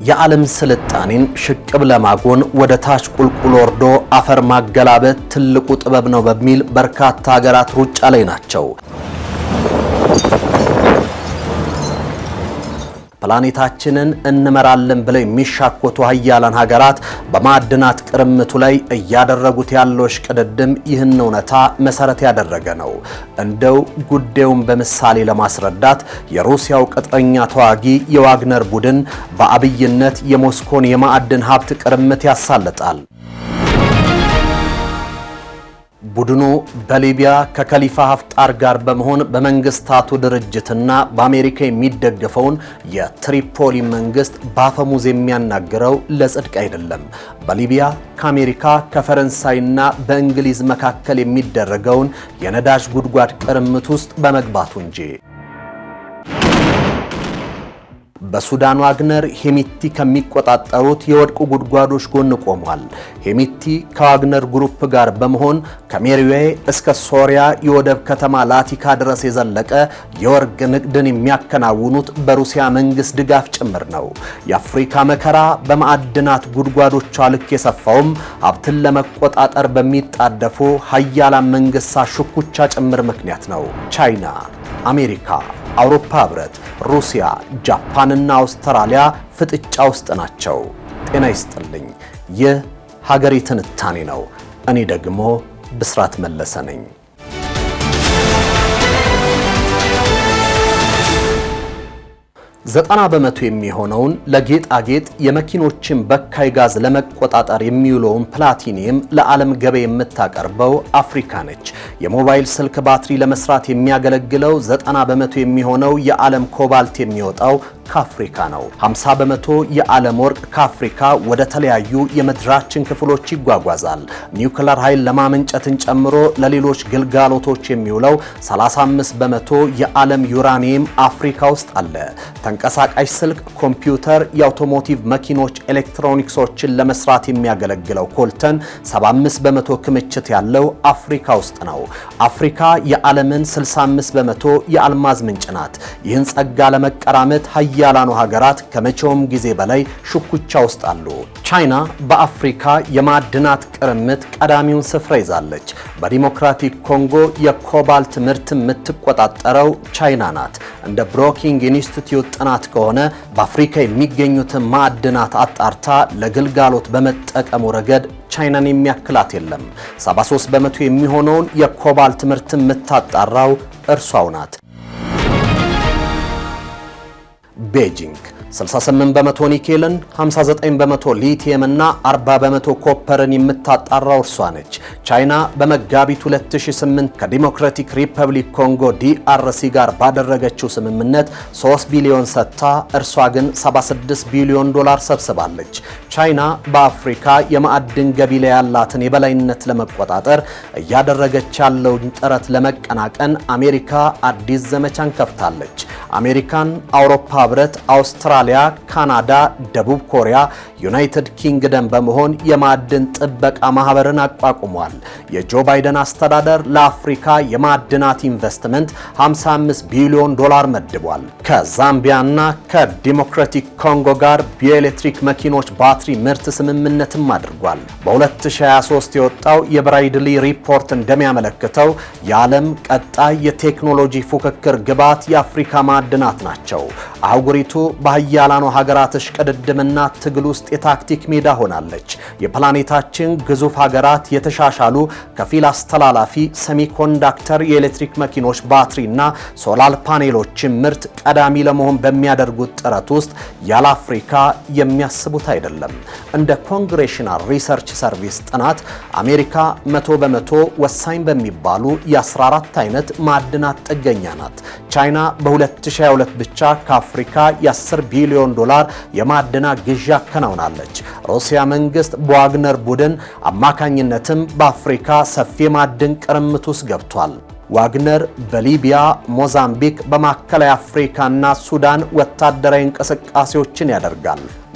የዓለም ስልጣኔን ሽቅብ ለማጎን ወደ ታች ቁልቁል ወርዶ አፈር ማገላበጥ ትልቁ ጥበብ ነው በሚል በርካታ ሀገራት ሩጫ ላይ ናቸው። ፕላኔታችንን እንመራለን ብለው የሚሻኮቱ ሀያላን ሀገራት በማዕድናት ቅርምቱ ላይ እያደረጉት ያለው እሽቅድድም ይህን እውነታ መሰረት ያደረገ ነው። እንደው ጉዳዩን በምሳሌ ለማስረዳት የሩሲያው ቅጥረኛ ተዋጊ የዋግነር ቡድን በአብይነት የሞስኮን የማዕድን ሀብት ቅርምት ያሳልጣል። ቡድኑ በሊቢያ ከከሊፋ ሀፍጣር ጋር በመሆን በመንግስታቱ ድርጅትና በአሜሪካ የሚደገፈውን የትሪፖሊ መንግስት በአፈሙዝ የሚያናግረው ለጽድቅ አይደለም። በሊቢያ ከአሜሪካ ከፈረንሳይና በእንግሊዝ መካከል የሚደረገውን የነዳጅ ጉድጓድ ቅርምት ውስጥ በመግባቱ እንጂ። በሱዳን ዋግነር ሄሚቲ ከሚቆጣጠሩት የወርቅ ጉድጓዶች ጎን ቆሟል። ሄሚቲ ከዋግነር ግሩፕ ጋር በመሆን ከሜሪዌ እስከ ሶሪያ የወደብ ከተማ ላቲካ ድረስ የዘለቀ የወርቅ ንግድን የሚያከናውኑት በሩሲያ መንግስት ድጋፍ ጭምር ነው። የአፍሪካ መከራ በማዕድናት ጉድጓዶቿ ልክ የሰፋውም ሀብትን ለመቆጣጠር በሚጣደፉ ሀያላን መንግስታት ሽኩቻ ጭምር ምክንያት ነው። ቻይና፣ አሜሪካ አውሮፓ ህብረት፣ ሩሲያ፣ ጃፓንና አውስትራሊያ ፍጥጫ ውስጥ ናቸው። ጤና ይስጥልኝ። ይህ ሀገሬ ትንታኔ ነው። እኔ ደግሞ ብስራት መለሰ ነኝ። ዘጠና በመቶ የሚሆነውን ለጌጣጌጥ የመኪኖችን በካይ ጋዝ ለመቆጣጠር የሚውለውን ፕላቲኒየም ለዓለም ገበያ የምታቀርበው አፍሪካ ነች። የሞባይል ስልክ ባትሪ ለመስራት የሚያገለግለው ዘጠና በመቶ የሚሆነው የዓለም ኮባልት የሚወጣው ከአፍሪካ ነው። 50 በመቶ የዓለም ወርቅ ከአፍሪካ ወደ ተለያዩ የምድራችን ክፍሎች ይጓጓዛል። ኒውክለር ኃይል ለማመንጨትን ጨምሮ ለሌሎች ግልጋሎቶች የሚውለው 35 በመቶ የዓለም ዩራኒየም አፍሪካ ውስጥ አለ። ተንቀሳቃሽ ስልክ፣ ኮምፒውተር፣ የአውቶሞቲቭ መኪኖች ኤሌክትሮኒክሶችን ለመስራት የሚያገለግለው ኮልተን 75 በመቶ ክምችት ያለው አፍሪካ ውስጥ ነው። አፍሪካ የዓለምን 65 በመቶ የአልማዝ ምንጭ ናት። ይህን ጸጋ ለመቀራመት ሀያላኑ ሀገራት ከመቼውም ጊዜ በላይ ሽኩቻ ውስጥ አሉ። ቻይና በአፍሪካ የማዕድናት ቅርምት ቀዳሚውን ስፍራ ይዛለች። በዲሞክራቲክ ኮንጎ የኮባልት ምርት የምትቆጣጠረው ቻይና ናት። እንደ ብሮኪንግ ኢንስቲትዩት ጥናት ከሆነ በአፍሪካ የሚገኙትን ማዕድናት አጣርታ ለግልጋሎት በመጠቀሙ ረገድ ቻይናን የሚያክላት የለም። 73 በመቶ የሚሆነውን የኮባልት ምርት የምታጣራው እርሷው ናት። ቤጂንግ 68 በመቶ ኒኬልን፣ 59 በመቶ ሊቲየም እና 40 በመቶ ኮፐርን የምታጣራው እርሷ ነች። ቻይና በመጋቢት 2008 ከዲሞክራቲክ ሪፐብሊክ ኮንጎ ዲአርሲ ጋር ባደረገችው ስምምነት 3 ቢሊዮን ሰጥታ እርሷ ግን 76 ቢሊዮን ዶላር ሰብስባለች። ቻይና በአፍሪካ የማዕድን ገቢ ላይ ያላትን የበላይነት ለመቆጣጠር እያደረገች ያለውን ጥረት ለመቀናቀን አሜሪካ አዲስ ዘመቻን ከፍታለች። አሜሪካን፣ አውሮፓ ህብረት፣ አውስትራሊያ፣ ካናዳ፣ ደቡብ ኮሪያ፣ ዩናይትድ ኪንግደም በመሆን የማዕድን ጥበቃ ማህበርን አቋቁሟል። የጆ ባይደን አስተዳደር ለአፍሪካ የማዕድናት ኢንቨስትመንት 55 ቢሊዮን ዶላር መድቧል። ከዛምቢያና ከዲሞክራቲክ ኮንጎ ጋር የኤሌክትሪክ መኪኖች ባትሪ ምርት ስምምነትም አድርጓል። በ2023 የወጣው የብራይድሊ ሪፖርት እንደሚያመለክተው የዓለም ቀጣይ የቴክኖሎጂ ፉክክር ግብዓት የአፍሪካ ማዕድናት ናቸው። አህጉሪቱ በሀያላኑ ሀገራት እሽቅድድምና ትግል ውስጥ የታክቲክ ሜዳ ሆናለች። የፕላኔታችን ግዙፍ ሀገራት የተሻሻሉ ከፊል አስተላላፊ ሰሚኮንዳክተር የኤሌክትሪክ መኪኖች ባትሪና ሶላር ፓኔሎችን ምርት ቀዳሚ ለመሆን በሚያደርጉት ጥረት ውስጥ ያለ አፍሪካ የሚያስቡት አይደለም። እንደ ኮንግሬሽናል ሪሰርች ሰርቪስ ጥናት አሜሪካ መቶ በመቶ ወሳኝ በሚባሉ የ14 አይነት ማዕድናት ጥገኛ ናት። ቻይና በ2022 ብቻ ከአፍሪካ የ10 ቢሊዮን ዶላር የማዕድናት ግዢ አከናውናለች። ሩሲያ መንግስት በዋግነር ቡድን አማካኝነትም በአፍሪካ ሰፊ የማዕድን ቅርምት ውስጥ ገብቷል። ዋግነር በሊቢያ፣ ሞዛምቢክ፣ በማዕከላዊ አፍሪካና ሱዳን ወታደራዊ እንቅስቃሴዎችን ያደርጋል።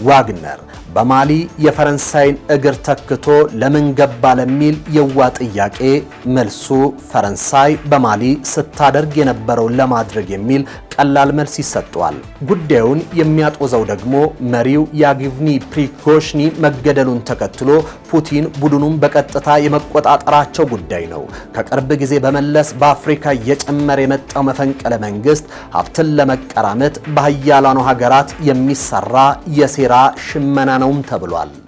ዋግነር በማሊ የፈረንሳይን እግር ተክቶ ለምን ገባ ለሚል የዋ ጥያቄ መልሱ ፈረንሳይ በማሊ ስታደርግ የነበረውን ለማድረግ የሚል ቀላል መልስ ይሰጠዋል። ጉዳዩን የሚያጦዘው ደግሞ መሪው ያጊቭኒ ፕሪጎሽኒ መገደሉን ተከትሎ ፑቲን ቡድኑን በቀጥታ የመቆጣጠራቸው ጉዳይ ነው። ከቅርብ ጊዜ በመለስ በአፍሪካ እየጨመረ የመጣው መፈንቅለ መንግስት ሀብትን ለመቀራመት በሀያላኑ ሀገራት የሚሰራ የሴራ ሽመና ነውም ተብሏል።